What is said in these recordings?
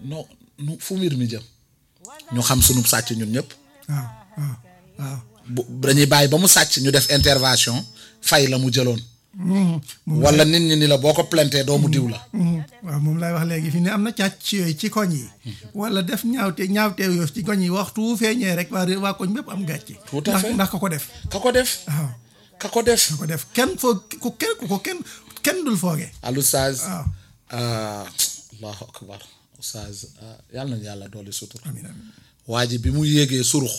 non nu fu mbir mi jëm ñu xam sunu sàcc ñun ñëpp waaw waaw waaw bu dañuy bàyyi ba mu sàcc ñu def intervention fay la mu jëloon wala nit ñi ni la boo ko plantee doomu diw la waaw moom laay wax léegi fi ne am na càcc yooyu ci koñ yi wala def ñaawte ñaawteew yoo ci koñ yi waxtu feeñee rek waa waa koñ bépp am gàcce Tout à ndax fait. ndax ka ko def ka ko def waaw ka ko def ka ko def kenn foog ku kenn ku ko kenn kenn dul fooge al oustaz waaw ah, allahu akbar oustaz ah, yàlla nañu yàlla dooli sutur amiin amiin waa ji bi mu yéegee surux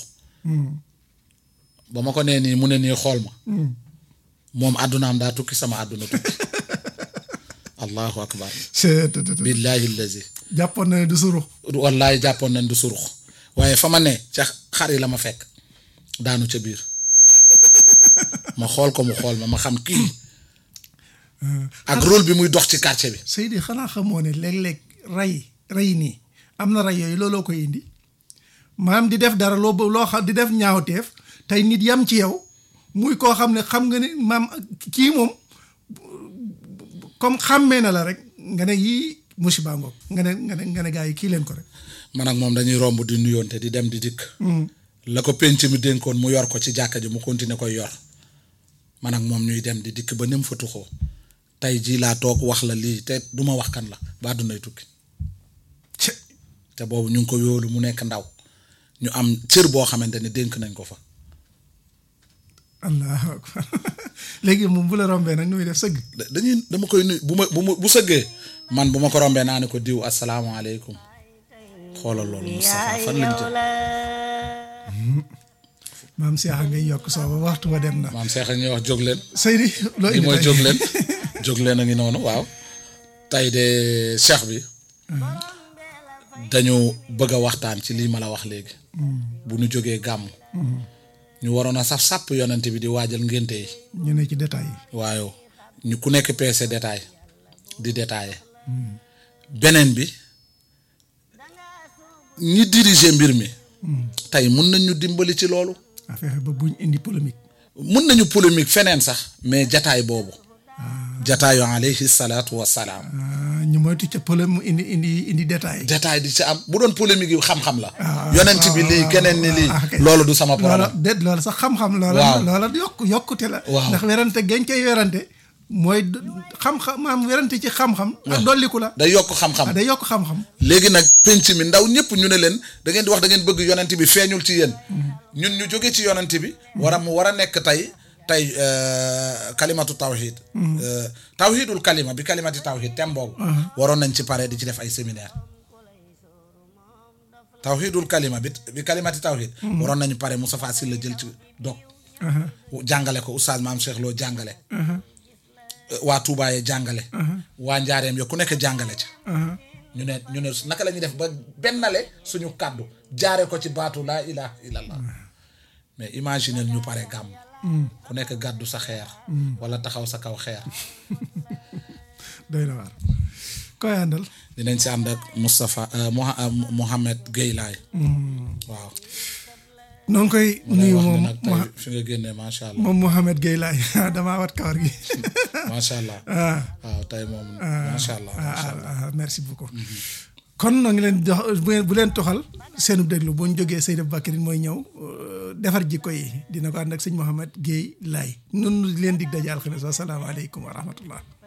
ba ma ko nee nii mu ne nii xool ma moom àddunaam daa tukki sama àdduna tukki allahu akbar c'est billahi allazi jàppoon na ne du suru wallaay jàppoon nañ du surux waaye fa ma ne ca xar yi la ma fekk daanu ca biir ma xool ko mu xool ma ma xam kii ak rôle bi muy dox ci quartier bi Seydi xanaa xamoo ne léeg-léeg rey rey nii am na rey yooyu looloo koy indi maanaam di def dara loo loo xam di def ñaawteef tey nit yam ci yow muy koo xam ne xam nga ne maam kii moom comme xàmmee na la rek nga ne yii musiba ngoog nga ne nga ne nga ne gaa yi kii leen ko rek man ak moom dañuy romb di nuyoonte di dem di dikk la ko penc mi dénkoon mu yor ko ci jàkka ji mu continuer koy yor man ak moom ñuy dem di dikk ba ni mu fa tuxoo tey jii laa toog wax la lii te du ma wax kan la ba dunday tukki ci te boobu ñu ngi ko yóolu mu nekk ndaw ñu am cër boo xamante ne dénk nañ ko fa allahu akbar léegi moom bu la rombee nag nu muy def sëgg da- dañuy dama koy nuyu bu ma bu ma bu sëggee man bu ma ko rombee naa ne ko diw asalaamaaleykum xoolal loolu Moustapha fan lañ jëm maam Cheikh a ngay yokk sooba waxtu ba dem na maam Cheikh a ñuy wax jóg leen Seydi loo li indi mooy tey? jóg leen jóg leen a ngi noonu waaw tey de cheikh bi dañu bëgg a waxtaan ci lii ma la wax léegi bu ñu jógee gàmm ñu waroon a saf sàpp yonent bi di waajal ngénte yi ñu ne ci détail yi waaye ñu ku nekk PC détail di détaillé beneen bi ñi diriger mbir mi tey mun nañ ñu dimbali ci loolu a fexe ba buñ indi polémique mun nañu polémique feneen sax mais jataay boobu jataayu alayhi salaatu wassalaam ah, ñu moytu ca polém indi indi indi détail jataay di ci am bu doon polémique yi xam-xam la yonent bi lii keneen ni lii ah, ok. loolu du sama loola problème déet loola sax xam-xam loola Waaw. loola yokk yokkute la Waaw. ndax werante gañ koy werante mooy d- xam-xam maam werante ci xam-xam ak dolliku la day yokk xam-xam ah, day yokk xam-xam léegi nag penc mi ndaw ñëpp ñu ne leen da ngeen di wax da ngeen bëgg yonent bi feeñul ci yéen ñun ñu jóge ci yonent bi war a mu war a nekk tey tey euh, kalimatu tawhid Euh, tawhidul kalima bi kalimati tawhid tem boobu waroon nañ ci pare di ci def ay séminaire tawhidul kalima bi bi kalimati tawhid waroon nañu pare Moustapha Sylla jël ci dog Aha, jàngale ko oustaz maam Cheikh Lo jàngale waa Touba yee jàngale waa Njaareem yo ku nekk jàngale ca aha. ñu ne ñu ne naka la ñuy def ba bennale suñu kàddu jaare ko ci baatu laa ilaha illallah mais imaginez ñu pare gàmm ku nekk gàddu sa xeer wala taxaw sa kaw xeer doy na waar koy àndal dinañ si ànd ak Moustapha euh, Moha- euh, Mohamed Gueye laay waaw noo ngi koy mu lay nuyu wax ne moom nag tey fi nga génnee macha allah moom Mouhamed Gueye laay damaa wat kawar gi macha allah ah waaw tey moom macha allah macha allah ah, ah, merci beaucoup kon noo ngi leen jox bu ngeen- bu leen toxal seenu déglu bu ñu jógee Seydou Bakary mooy ñëw euh, defar jikko yi dina ko ànd ak sëñ Mouhamed Gueye laay nun leen dig daje alxames wasalaamaaleykum wa rahmatullah